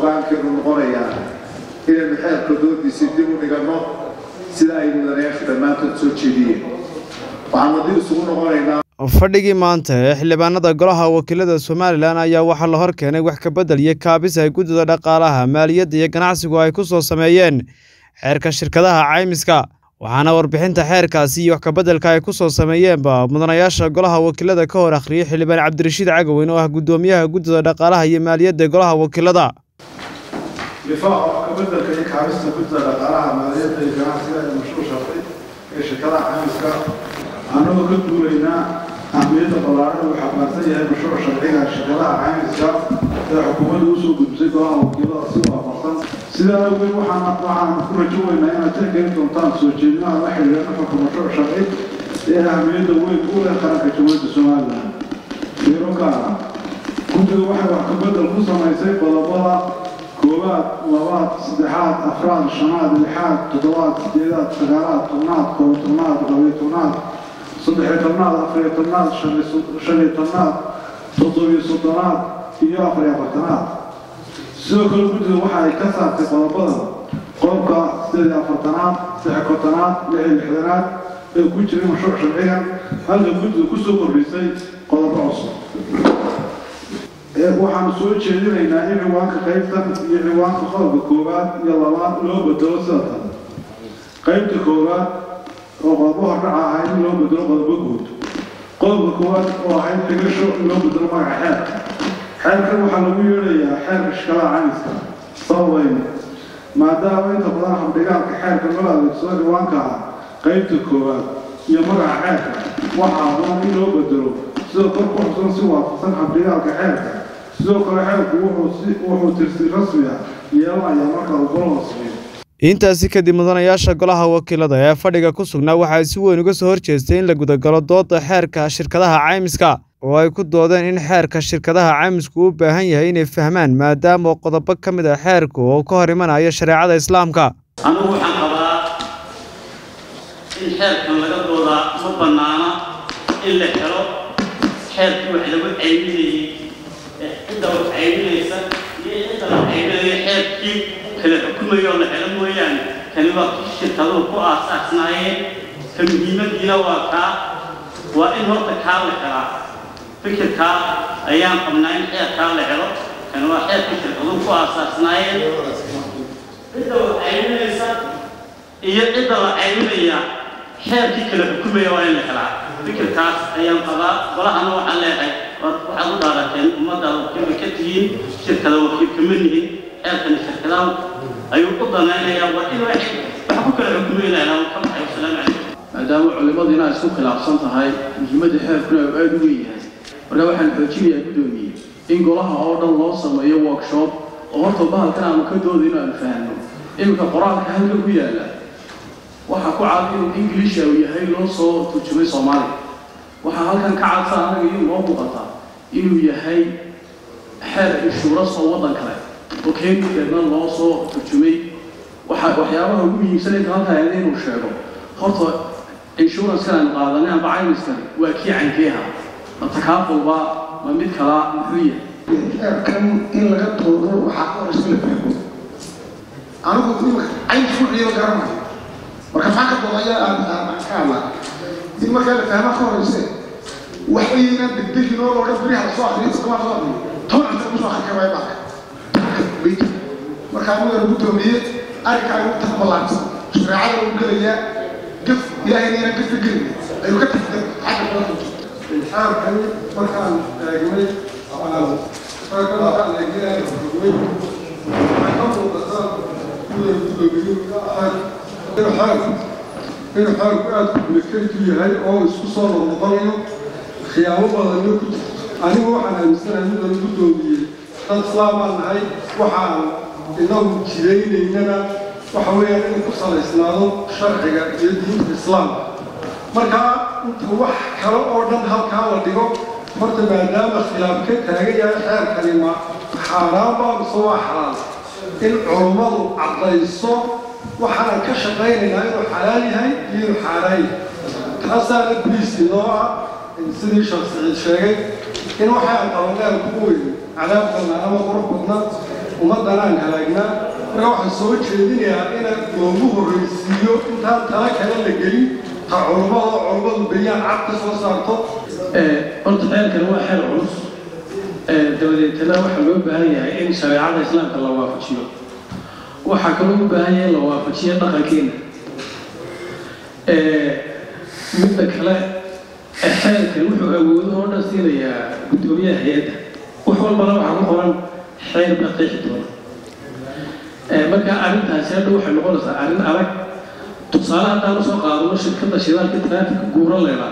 go-aankeenu noqonayaa inaynu xeerka doodiisii dib u dhiganno sida ay mudanayaashu dhammaantood soo jeediyeen waxaanu dib isugu noqonaynaa fadhigii maanta ee xildhibaanada golaha wakiilada somalilan ayaa waxaa la hor keenay wax kabedel iyo kaabis ay guddida dhaqaalaha maaliyadda iyo ganacsigu ay ku soo sameeyeen xeerka shirkadaha caymiska waxaana warbixinta xeerkaasi iyo wax kabeddelka ay ku soo sameeyeenba mudanayaasha golaha wakiilada ka hor akhriyey xildhibaan cabdirashiid cagaweyn oo ah guddoomiyaha guddida dhaqaalaha iyo maaliyadda golaha wakiilada difaaca wax kabeddelka iyo kaabista guddida dhaqaalaha maaliyadda iyo ganacsiga ee mashruuc sharci ee shirkadaha caymiska annagoo ka duulaynaa ahmiyadda ballaaran uu xambaarsan yahay mashruuc sharciga shirkadaha caymiska ee xukuumadda usoo gudbisay golaha wakiilada si waafaqsan sidaa awgeed waxaan waxaan ku rajo weynaa inaad tixgelin doontaan soo jeedinaha la xiriira nuxurka mashruuc sharci ee ahmiyadda weyn u leh qaranka jamhuuriyadda somalilan fiiro gaara guddiga waxay wax kabedel ku samaysay qodobada koowaad labaad saddexaad afraad shanaad lixaad toddobaad sideedaad sagaalaad tobnaad koob tobnaad labiyo tobnaad saddexiyo tobnaad afariyo tobnaad shaniyo tobnaad toddobiyo soddonaad iyo afariyo afartanaad sidoo kale guddiga waxa ay ka saartay qodobada qodobka sideed iyo afartanaad saddex kontonaad lix iyo lixdanaad ee ku jiray mashruuc sharcigan halka guddiga kusoo kordhisay qodobo cusub waxaanu soo jeedinaynaa in ciwaanka qaybtan iyo ciwaanka qodobka koowaad iyo labaad loo bedelo sida tan qaybta koowaad oo qodobo hordhaca ahayd in loo bedelo qodobo guud qodobka koowaad oo ahayd xigasho in loo bedelo magaca xeerka xeerkan waxaa lagu yeedhayaa xeerka shikalaha caymiska sababayna maadaama inta badan habdhigaalka xeerka loo adeegsado ciwaanka ah qaybta koowaad iyo magaca xeerka waxaa haboon in loo bedelo sidoo kor ku xusan si waafaqsan habdhigaalka xeerka sidoo kale xeerku wuxuu tirsi rasmi ah yeelanaya marka uu golaha sameeyo intaasi kadib mudanayaasha golaha wakiilada ee fadhiga ku sugnaa waxay si weyn uga soo horjeestay in la gudagalo dooda xeerka shirkadaha caymiska oo ay ku doodeen in xeerka shirkadaha caymisku u baahan yahay inay fahmaan maadaama qodobo ka mid ah xeerku oo ka hor imanayo shareecada islaamka anigu waxaan qabaa in xeerkan laga doodaa ma bannaana in la helo xeerkii wax lagu cayminayey cidda wax cayminaysa iyo cidda la cayminayo xeerkii kala xukumayo oo la helo mooyaane kani waa kii shirkaduhu ku aasaasnaayeen ka muhiimadiina waa kaa waa in horta kaa la helaa fikirkaa ayaan qabnaa in xeerkaa la helo kani waa xeerkii shirkaduhu ku aasaasnaayeen cidda wax cayminaysa iyo cidda la cayminaya xeerkii kala xukumaya waa in la helaa fikirkaas ayaan qabaa golahana waxaan leeyahay waxaad u dhaarateen ummaddaada wakiilba ka tihiin shirkada wakiil kama nihin xeerkani shirkadaha ayuu u danaynayaa waa in wax ku kala xukumaynayaa ka baxay wasalaamu calaykum maadaama culimmadiina ay isku khilaafsan tahay muhiimadda xeerkuna uu aada u weyn yahay marka waxaan xoojinayaa guddoomiye in golaha oo dhan loo sameeyo workshop oo horta bahalkan aanu ka doodayno aanu fahanno iminka qoraalka halka ku yaalla waxaa ku cad inuu inglisha uu yahay loo soo turjumay soomaaliya waxaa halkan ka cadsa anaga iyo noo muuqataa inuu yahay xeer inshuuras oo waddan kale oo keenikeedna loo soo turjumay waxa waxyaabaha ugu muhiimsan inta halkaa eeda inuu sheego horta inshuuranskan aynu qaadanay amba caymiskan waa kii cankeeha ma takaafulba ma mid kalaa muxuu yahay xeerkan in laga doodo waxaa ka horeysa la fahmo anigu imika cayn shuuciyo garanayo marka maxaa ka doodaya aan aan ka hadlaa in markaa la fahmaa ka horeyse waxba inaan degdegin oo loodhan beriha lasoo akriyo iskama soo akriyo toban cunta kusoo akri kara marka marka aniga lagu doomiye arrinkaa ugu taqbalaansan shareecada lagu gelayaa gaf ilaahayna inaan gafka gelin ayuu ka tagtay xagga badan xeerkan markaan eegnay markaan eegnay xugmay waxay ka muuqataa inay gudoomiyin ka ahayd in xeerku in xeerku aada kumekaytu yahay oo isku soo noqnoqonayo khiyaamo badanna ku jirto anigu waxaan aaminsanahay midaan guddoomiyey dad islaamaan nahay waxaan inagu jiraynaynana waxa weeyaan inuu ku salaysnaado sharciga iyo diinta islaamka markaa inta wax kale oo dhan halkaa la dhigo horta maadaama khilaaf ka taagan yahay xeerkani ma xaaraan baa mise waa xalaal in culummadu caddayso waxaanan ka shaqaynaynaa inuu xalaal yahay iyo inuu xaaraan yahay taasaana boliis inoo ah sidii sheekh siciid sheegay in waxaan qabanaan ku weyn cadaab badnaa ama qurux badna ummaddan aan halaagnaa marka waxaan soo jeedinayaa in loogu horreysiiyo intaan tala kale la gelin ta culummada culummadu bayaan cad ka soo saarto horta xeelkan waa xeel culus dabadeetana waxaa loo baahan yahay in shareecada islaamka la waafajiyo waxaa kaloo u baahan yahay in la waafajiyo dhaqankeena midda kale xeelkan wuxuu awoodo oo dhan siinayaa guddoomiyaha hay-adda wax walbana waxaa ku qoran xeel baa qeexi doona marka arrintaasi hadha waxay noqonaysaa arrin adag tusaale haddaan usoo qaadano shirkadda shidaalka traafika guura leeda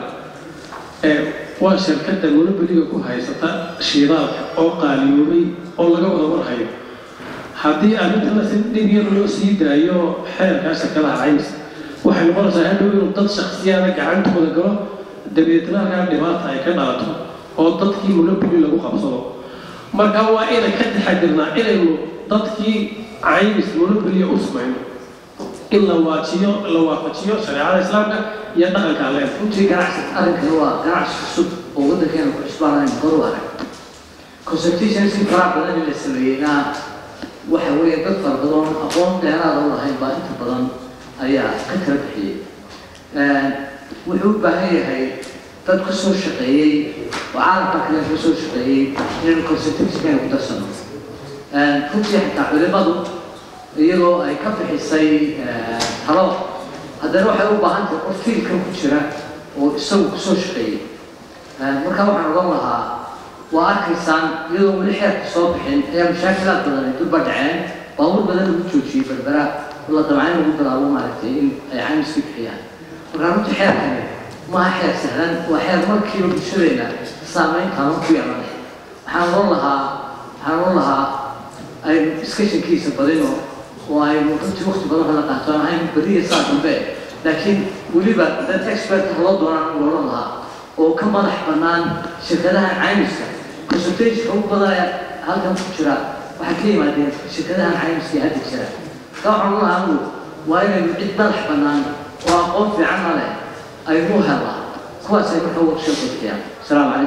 waa shirkadda monobeliga ku haysata shidaalka oo qaaliyoobay oo laga wada warhayo haddii arrintana si dhib yar loo sii daayo xeerkaa shirkadaha caymiska waxay noqonaysaa hadhow inuu dad shaksiyaada gacantooda galo dabeetna halkaa dhibaata ay ka dhalato oo dadkii monobeli lagu qabsado marka waa inay ka taxadirnaa inaynu dadkii caymis monobeliya u samayno in la waajiyo la waafajiyo shareecada islaamka iyo dhaqanka alle runtii ganacsi arrinkani waa ganacsi cusub oo waddankeena ku cusbaanayn hor u arag consultation si faraha badan in la sameeyeyna waxa weeye dad fara badan aqoon dheeraada u lahayn baa inta badan ayaa ka kala bixiyey wuxuu u baahan yahay dad ka soo shaqeeyey oo caalamka kale ka soo shaqeeyey inaynu consultationkeena ku darsano runtii xitaa culimadu iyagoo ay ka bixisay talo haddana waxay u baahan tahay qof fiilkan ku jira oo isagu kusoo shaqeeyey marka waxaan ogan lahaa waa arkaysaan iyadoo weli xeerka soo bixin ayaa mashaakilaad badan ay dulba dhaceen baabuur badan lagu joojiyey berbera la dabcayn lagu bilaabo maaragtay in ay caymiska bixiyaan marka runtii xeerkani maaha xeer sahlan waa xeer markiiba bulshadeena saameyn taaban ku yeelanay waxaan ogan lahaa waxaan ogan lahaa aynu iskashankiisa badino oo aynu runtii waqti badan kala qaato aan ahayn beriya saa dambe laakiin weliba dad expert loo doonaan u oran lahaa oo ka madax bannaan shirkadaha caymiska consultationka ugu badan halkan ku jira waxay ka yimaadeen shirkadahan caymiska ee hadda jira ka waxaan u lahaa anigu waa inaynu cid madax bannaan oo aqoon fiicanna leh aynu helnaa kuwaas ay markaa workshop bixiyaan asalaamu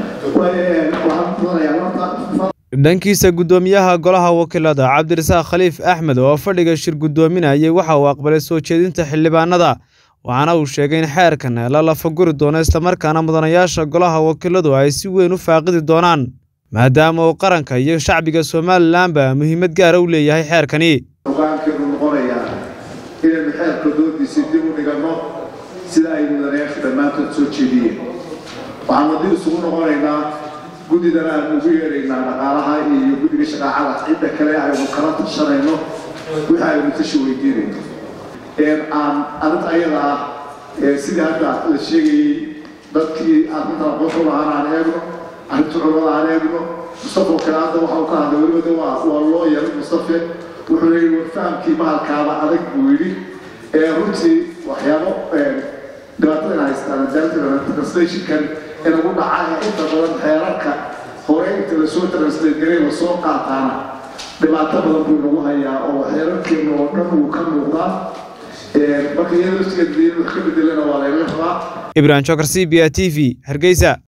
calaykum raxmatullahi dhankiisa guddoomiyaha golaha wakiilada cabdirasaaq khaliif axmed oo fadhiga shir guddoominayay waxa uu aqbalay soo jeedinta xildhibaanada waxaana uu sheegay in xeerkan la lafaguri doono islamarkaana mudanayaasha golaha wakiiladu ay si weyn u faaqidi doonaan maadaama uu qaranka iyo shacbiga somalilanba muhiimad gaara u leeyahay xeerkani hogaankeenu noqonayaa inaynu xeerka doodiisa dib u dhiganno sida ay mudanayaashu dhammaantood soo jeediyeen waxaan waddi isugu noqonaynaa guddidana aan ugu yeeraynaa dhaqaalaha iyo guddiga shaqaacada cidda kale aynu kala tashanayno wixii aynu tashi weydiinayno aan arrinta ayada ah sidii hadda la sheegayey dadkii arrinta aqoonta lahaan aan eegno arrinta culamada aan eegno mustafa oo kale hadda waxa uu ka hadlay weliba de waa waa loo yaray mustafe wuxuu leeyahy war fahamkii mahalkaaba adag buu yidhi runtii waxyaabo dhibaatada in haystaan translationkan inagu dhaca ee inta badan xeerarka hore inta lasoo translate garay lasoo qaataana dhibaato badan buu nagu hayaa oo xeerarkeena oo dhan wuu ka muuqdaa marka iyada laftigeeda wax ka bedelana waa laynaga rabaa ibrahim jokar c b a t v hargeysa